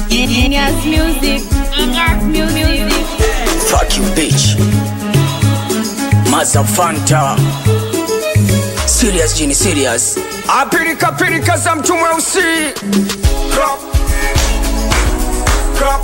Genius music. Genius music. Fuck you, bitch. Maza Fanta. Serious, Genie, serious. Apilika pilika za mtu mweusi Crop. Crop.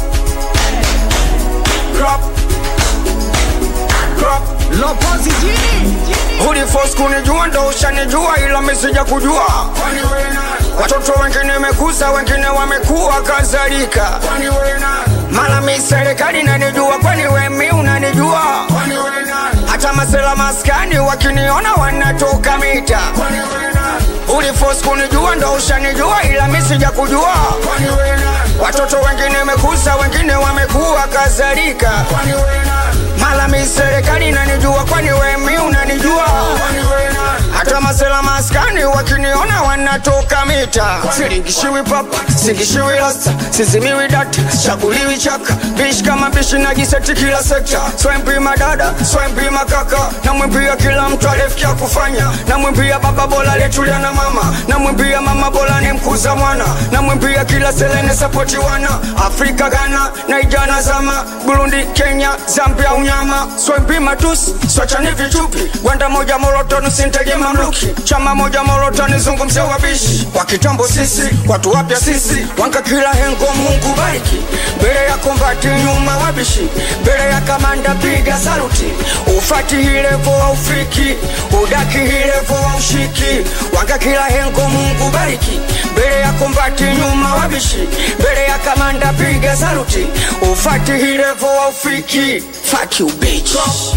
Crop. Crop. Lopozi jini Ulifos kunijua ndo ushanijua ila mesija kujua Watoto wengine mekuza wengine wamekuwa kadhalika Mala mi serikali nanijua kwani wemi unanijua Hata masela maskani wakiniona wanatoka mita Ulifos kunijua ndo ushanijua ila mi sija kujua Watoto wengine mekuza wengine wamekuwa kadhalika Mala mi serikali nanijua kwani wemi unanijua hata masela maskani wakiniona wanatoka mita siringishiwi papa singishiwi rasta sizimiwi data chaguliwi chaka bishi kama bishi najiseti kila sekta swempima dada swempima kaka namwimbia kila mtu alifikia kufanya namwimbia baba bola letulia na mama namwimbia mama bola ni mkuza mwana namwimbia kila selene sapoti wana afrika ghana naijana zama burundi kenya zambia unyama swempima tusi swachani vichupi gwanda moja molotoni sinteje mamluki chama moja molotoni zungumzia wabishi wa kitambo sisi watu wapya sisi wanka kila hengo mungu bariki mbele ya kombati nyuma wabishi mbele ya kamanda piga saluti ufati hilevo wa ufiki udaki hilevo wa ushiki wanka kila hengo mungu bariki mbele ya kombati nyuma wabishi mbele ya kamanda piga saluti ufati hilevo wa ufiki Fuck you, bitch.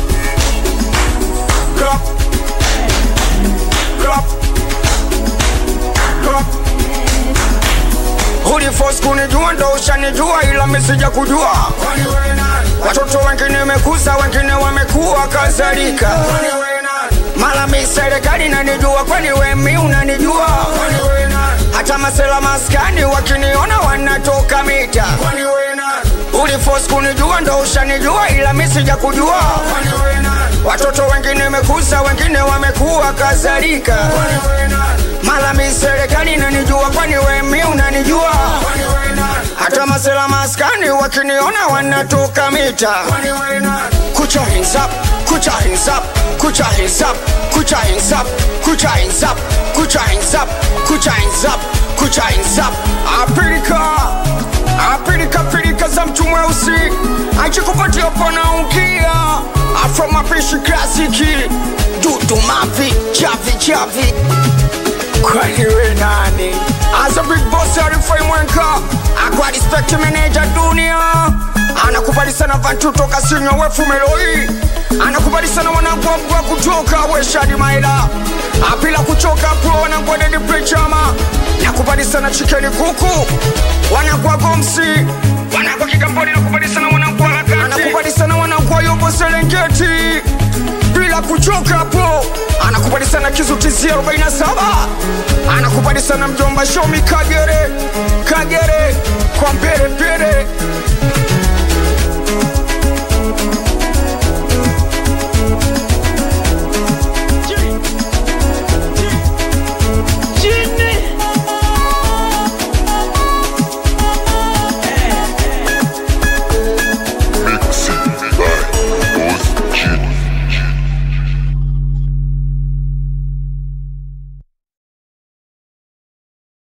Crop. Crop. Crop. Ulifos kunijua ndo ushanijua ila misija kujua watoto wengine mekuza wengine wamekuwa kadhalika mala mi serikali nanijua kwani wemi unanijua hata masela maskani wakiniona wanatoka mita ulifos kunijua ndo ushanijua ila misija kujua watoto wengine mekuza wengine wamekuwa kadhalika mala mi serikali nanijua kwani wemi unanijua hata masela maskani wakiniona wanatoka mita kucha hands up kucha hands up kucha hands up kucha hands up kucha hands up kucha hands up kucha hands up kucha hands up apilika apilika pilika za mtu mweusi achikupatia pona ukia afro mapishi klasiki dudu mavi chavi chavi kwani we nani as a big boss arifai mwenka akwa respect manager dunia anakubali sana vantu toka sinywa wefumeloi anakubali sana wanagwagwa kutoka weshadi maila apila kuchoka pro wanagwadedi prechama nakubali sana chikeni kuku wanagwa gomsi wanagwa kigamboni nakubali sana wanagwa lakati anakubali sana wanagwa yobo serengeti bila kuchoka hapo anakubali sana kizuti 47 anakubali sana mjomba shomi kagere